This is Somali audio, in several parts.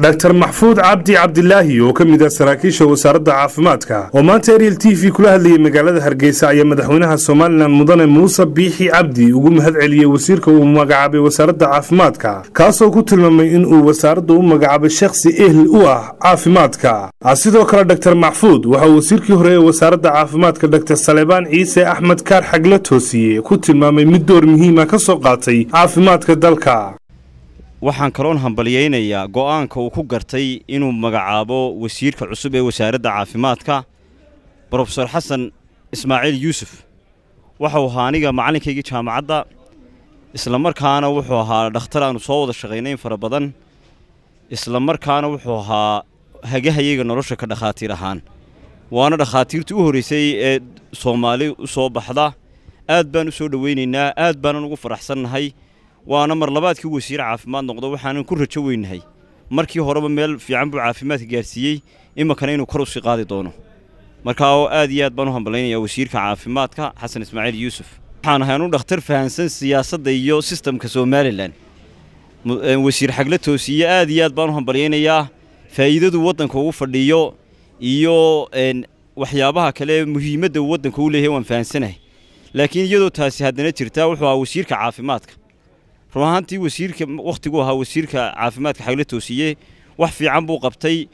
dhaktar maxfuud cabdi cabdilaahi oo ka mid ah saraakiisha wasaaradda caafimaadka oo maanta ariel t v kula hadlayay magaalada hargeysa ayaa madaxweynaha somalilan mudane muuse biixi cabdi ugu mahad celiyey wasiirka uu magacaabay wasaaradda caafimaadka kaasoo ku tilmaamay inuu wasaaradda u magacaabay shakhsi ehli u ah caafimaadka sidoo kale dhaktar maxfuud waxa uu wasiirkii hore ee wasaaradda caafimaadka dhaktar salebaan ciise axmed kaar xagla toosiye ku tilmaamay mid door muhiima ka soo qaatay caafimaadka dalka waxaan kaloon hambalyaynayaa go'aanka uu ku gartay inuu magacaabo wasiirka cusub ee wasaaradda caafimaadka brofesor xasan ismaaciil yuusuf waxau ahaa aniga macalinkaygii jaamacadda isla markaana wuxuu ahaa dhakhtar aanu soo wada shaqaynayn fara badan isla markaana wuxuu ahaa hagahayaga nolosha ka dhakhaatiir ahaan waana dhakhaatiirtii u horraysay ee soomaali u soo baxda aad baan u soo dhowaynaynaa aad baanan ugu faraxsannahay waana mar labaadkii wasiir caafimaad noqdo waxaanan ku rajo weynahay markii horeba meel fiican buu caafimaadka gaarsiiyey iminkana inuu kor usii qaadi doono markaa oo aad iyo aad baan u hambalaynayaa wasiirka caafimaadka xasan ismaaciil yuusuf waxaan ahay anu dhakhtar fahansan siyaasadda iyo sistamka somalilan wasiir xagla toosiye aad iyo aad baan u hambalyaynayaa faa'iidadu waddanka ugu fadhiyo iyo waxyaabaha kale muhiimadda uu waddanka u leeyahay waan fahansanahay laakiin iyadoo taasi haddana jirtaa wuxuu ahaa wasiirka caafimaadka run ahaantii wasiirka wakhtiguu ahaa wasiirka caafimaadka xagla toosiye wax fiican buu qabtay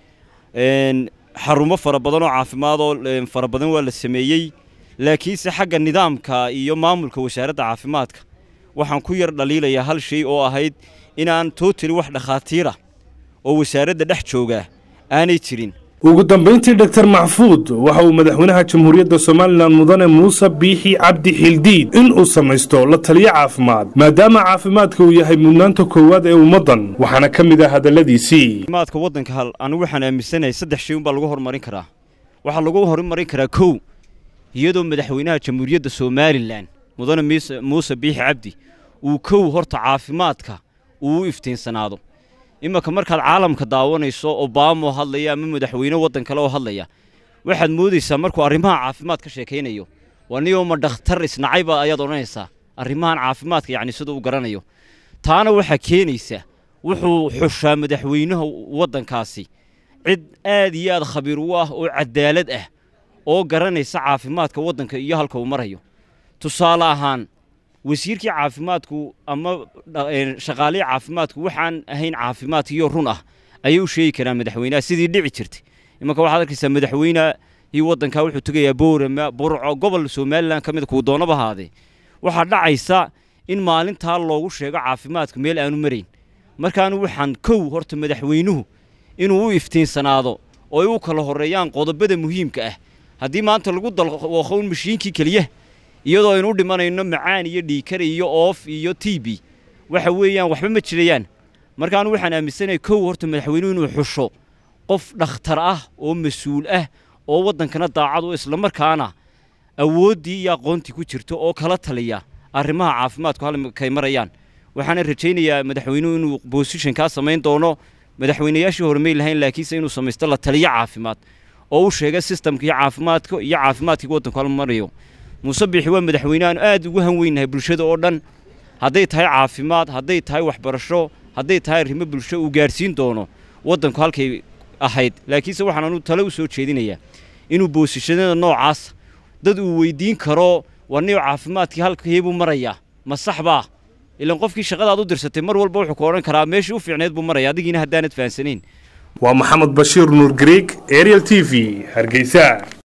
xarumo fara badan oo caafimaad oo fara badan waa la sameeyey laakiinse xagga nidaamka iyo maamulka wasaaradda caafimaadka waxaan ku yar dhaliilayaa hal shay oo ahayd inaan tootali wax dhakhaatiira oo wasaaradda dhex joogaa aanay jirin ugu dambayntii dhaktar maxfuud waxa uu madaxweynaha jamhuuriyadda somalilan mudane muuse biixi cabdi xildiid inuu samaysto la taliyo caafimaad maadaama caafimaadka uu yahay mudnaanta koowaad ee ummaddan waxaana ka mid ah hadalladiisii caafimaadka waddanka hal anigu waxaan aaminsanahay saddex shay unbaa lagu horumarin karaa waxaa lagu horumarin karaa kow iyadoo madaxweynaha jamhuuriyadda somalilan mudane muuse biixi cabdi uu kow horta caafimaadka uu u iftiinsanaado imanka markaad caalamka daawanayso obamo hadlaya ama madaxweyne waddan kale oo hadlaya waxaad moodaysaa markuu arrimaha caafimaad ka sheekaynayo waa niyoma dhakhtar isnacayba ayaad odhanaysaa arrimahan caafimaadka yacni sida u garanayo taana waxaa keenaysa wuxuu xushaa madaxweynaha waddankaasi cid aad iyo aad khabiir u ah oo cadaalad ah oo garanaysa caafimaadka waddanka iyo halka uu marayo tusaale ahaan wasiirkii caafimaadku ama shaqaalihii caafimaadku waxaan ahayn caafimaadkiyo run ah ayay u sheegi karaan madaxweynaha sidii dhici jirtay imanka waxaad arkaysaa madaxweynehii waddankaa wuxuu tegayaa boorama burco gobol somalilan ka mid kuu doonaba ahaadee waxaa dhacaysa in maalintaa loogu sheego caafimaadku meel aanu marayn markaanu waxaan kow horta madaxweynuhu inuu u iftiinsanaado oo ay u kala horreeyaan qodobada muhiimka ah haddii maanta lagu dalwaqown mashiinkii keliya iyadoo aynu u dhimanayno macaan iyo dhiikar iyo oof iyo t b waxa weeyaan waxba ma jirayaan markaanu waxaan aaminsanahay kow horta madaxweynuhu inuu xusho qof dhakhtar ah oo mas-uul ah oo waddankana daacad oo islamarkaana awooddii iyo aqoontii ku jirto oo kala taliya arrimaha caafimaadku halkay marayaan waxaana rajaynayaa madaxweynuhu inuu boosishankaa samayn doono madaxweynayaashii horumay lahayn laakiinse inuu samaysto la taliyo caafimaad oo u sheega sistamkii caafimaadka iyo caafimaadkii waddanku hal marayo muuse biixi waa madaxweyne aanu aad ugu hanweynahay bulshada oo dhan hadday tahay caafimaad hadday tahay waxbarasho hadday tahay arrimo bulsho uu gaadhsiin doono waddanku halkay ahayd laakiinse waxaan anu tale u soo jeedinayaa inuu boosishadada noocaas dad uu weydiin karo war niyo caafimaadkii halkeebuu marayaa ma sax baa ilaan qofkii shaqadaad u dirsatay mar walba wuxuu ku odhan karaa meeshii u fiicneed buu maraya adigiina haddaanad fahansanayn waa maxamed bashiir nuur greeg ariel t v hargeysa